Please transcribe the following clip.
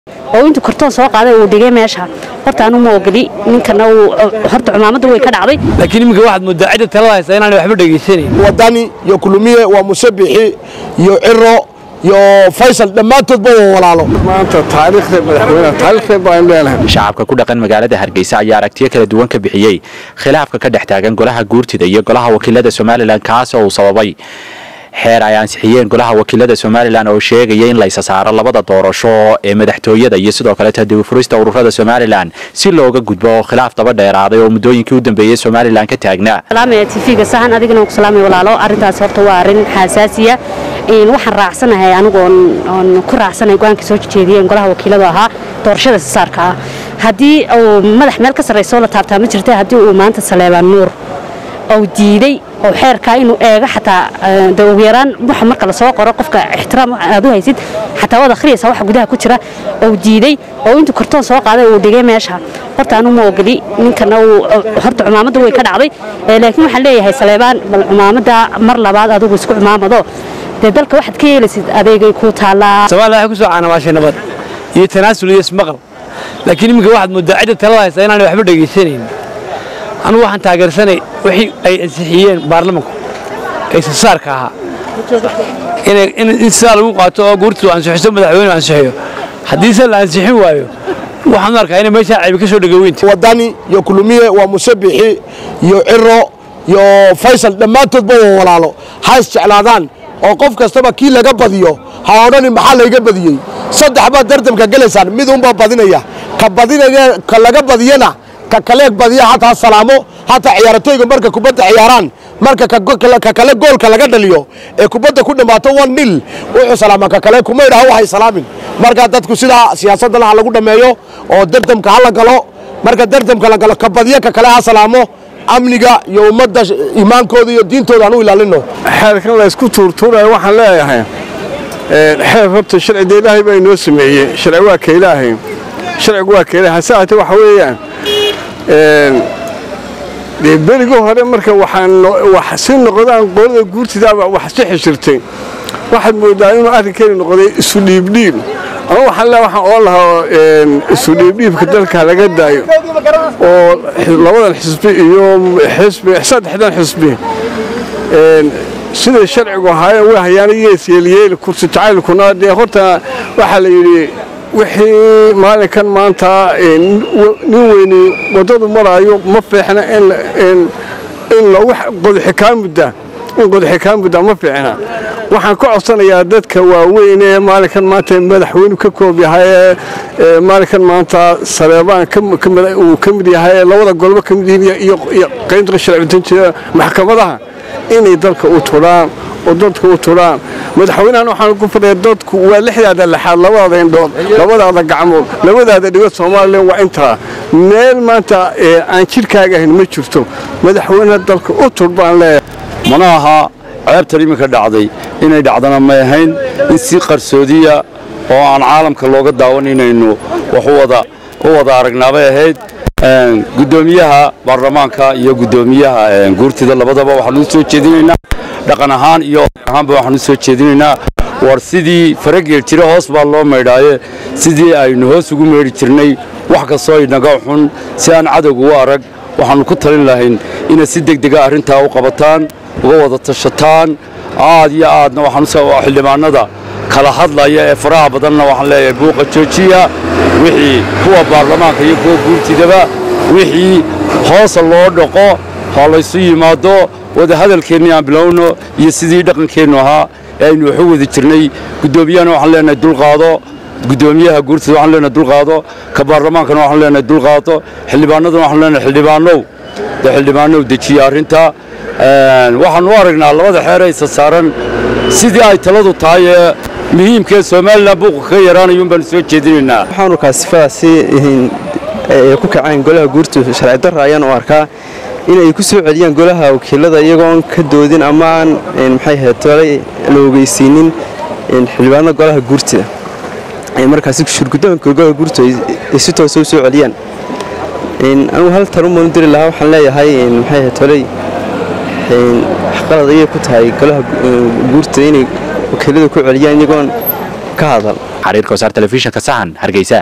oo intuu kartoon soo qaaday uu dhigay meesha horta anu ma ogoli ninkana horta cumaamadda way ka dhacday laakiin iminka waxaad moodaa cidda talada haysa inaanay waxba dhegaysanayn wadani iyo kulumiye waa musabixi iyo ciro iyo faysal dhammaantoodba waa walaalo maanta taariikhda madaxweynaha taariikhda baan leenahay shacabka ku dhaqan magaalada hargeysa ayaa aragtiyo kala duwan ka bixiyey khilaafka ka dhex taagan golaha guurtida iyo golaha wakiilada somalilan kaas oo uu sababay xeer ay ansixiyeen golaha wakiilada somalilan oo sheegaya in la isa saaro labada doorasho ee madaxtooyada iyo sidoo kaleeta dibufurista ururada somalilan si looga gudbo khilaaf daba dheeraaday oo muddooyinkii u dambeeyey somalilan ka taagnaa salaamaya tv-ga sahan adigana ku salaamay walaalo arrintaas horta waa arrin xasaasiya waxaan raacsanahay anigu oon ku raacsanahay go-aanka soo jeediyeen golaha wakiiladu ahaa doorashada isasaarka ah haddii uu madax meel ka sarrayso la taabtaa ma jirta haddii uu maanta saleebaan nuur ou diiday oo xeerkaa inuu eego xataa de ugu yaraan waxa marka lasoo qoro qofka ixtiraam aad u haysid xataa waad akhriyaysaa waxa gudaha ku jira ou diiday oo intuu kartoon soo qaaday uu dhigay meesha horta anu ma ogoli ninkana horta cumaamadda way ka dhacday laakiin waxaan leeyahay saleebaan bal cumaamadda mar labaad adigu isku cumaamado dee dalka waxaad ka yeelaysid adeegay ku taallaa soomaaliya waxay ku soo caanamaashay nabad iyo tanaasul iyo ismaqal laakiin iminka waxaad moodaa cidda talada haysa inaanay waxba dhegaysanayn anugu waxaan taageersanay wixii ay ansixiyeen baarlamanku ee sasaarka ahaa in sidaa lagu qaato oo guurtu ansixiso madaxweyne ansixiyo haddiise la ansixin waayo waxaan u arkaa inay meeshaa caybi ka soo dhegoweynta wadani iyo kulumiye waa musabixi iyo ciro iyo faysal dhammaantoodba waa walaalo ha isjeclaadaan oo qof kastaba kii laga badiyo ha odhani maxaa layga badiyey saddex baad dardamka gelaysaan mid unbaa badinaya ka badinaya ka laga badiyana ka kaleeg badiya hataa salaamo hataa ciyaaratoyga marka kubadda ciyaaraan marka ka kale goolka laga dhaliyo ee kubadda ku dhammaato one nil wuxuu salaama ka kale kuma idhaha waxay salaamin marka dadku sidaa siyaasaddan ha lagu dhammeeyo oo dardamka ha la galo marka dardamka la galo ka badiya ka kale ha salaamo amniga iyo ummadda iimaankooda iyo diintooda aan u ilaalino xeerkan la isku tuurtuurayo waxaan leeyahay xeer horta sharciga ilaahay baa inoo sameeyey sharci waa ka ilaahay sharcigu waa ka ilaahay hase ahaatee waxa weeyaan dee berigii hore marka waxaan wax si noqdaan qolada guurtidaaba wax si xishirtay waxaad moodaa inuu arrinkani noqday isu dhiibdhiib ama waxaan le waxaan oo lahaa isu dhiibdhiibka dalka laga daayo oo labadan xisbi iyo xisbi saddexdan xisbi siday sharcigu ahaayeen way hayaana yeesyeelyeeli kursi jacaylkuna dee horta waxaa la yidhi wixii maalinkan maanta nin weyni waddadu maraayo ma fiicna in lagu qodxi kaa mudda in qodxi kaa mudda ma fiicna waxaan ka codsanayaa dadka waaweyn ee maalinkan maanta madaxweynu ka koob yahay ee maalinkan maanta saleebaan uu ka mid yahay ee labada golbo ka mid yihiin iyo qaynta sharci maxkamadaha inay dalka u turaan oo dadka u turaan madaxweynahan waxaan ku fadhiya dadku waa lixdaada lixaad labadaada indhood labadaada gacmood labadaada dhigood soomaalilan waa intaa meel maanta aan jidhkaaga ahayn ma jirto madaxweynaha dalka u tur baan leeyahay mana aha ceebtan iminka dhacday inay dhacdana may ahayn in si qarsoodiya oo aan caalamka looga daawan inaynu wax u wada aragnaabay ahayd gudoomiyaha baarlamaanka iyo gudoomiyaha guurtida labadaba waxaanu u soo jeedinaynaa dhaqan ahaan iyo ahaanba waxaanu u soo jeedinaynaa war sidii farageel jira hoos baa loo maydhaaye sidii aynu hoos ugu meydhi jirnay wax kastoo inaga xun si aan cadowga u arag waxaannu ku talin lahayn inay si degdega arrintaa u qabataan uga wada tashataan aad iyo aadna waxaan xildhibaanada kala hadlaya ee faraha badanna waxaan leeyahay buuqa joojiya wixii kuwa baarlamaanka iyo kuwa guurtidaba wixii hoosa loo dhaqo ha laysu yimaado wadahadalkeennii aan bilowno iyo sidii dhaqankeennu ahaa ee aynu waxu wadi jirnay guddoomiyahana waxaan leenahay dulqaado guddoomiyaha guurtida waxaan leenahay dulqaado ka baarlamaankana waxaan leenahay dulqaado xildhibaanadana waxaan leenahay xildhibaanow dee xildhibaanow dejiya arrinta waxaan u aragnaa labada xeer aysa saaran sidii ay taladu tahay ee muhiimkee somalilan buuqa kaga yaraanayuun baanu soo jeedinaynaa waxaanu kaasifadaasi ku kaceen golaha guurtu sharci darra ayaan u arkaa inay ku soo celiyaan golaha wakiilada iyagoon ka doodin ama aan maxay ahayd tolay la ogeysiinin xildhibaanada golaha guurtida markaasi shurgudoonka golaha guurtu ay si toosa u soo celiyaan anugu hal tarumaan u diri lahaa waxaan leeyahay maxay ahayd tolay qalad ayay ku tahay golaha guurtida inay wakiilada ku celiyaan iyagoon ka hadal xariirka wasaar telefishinka sahan hargeysa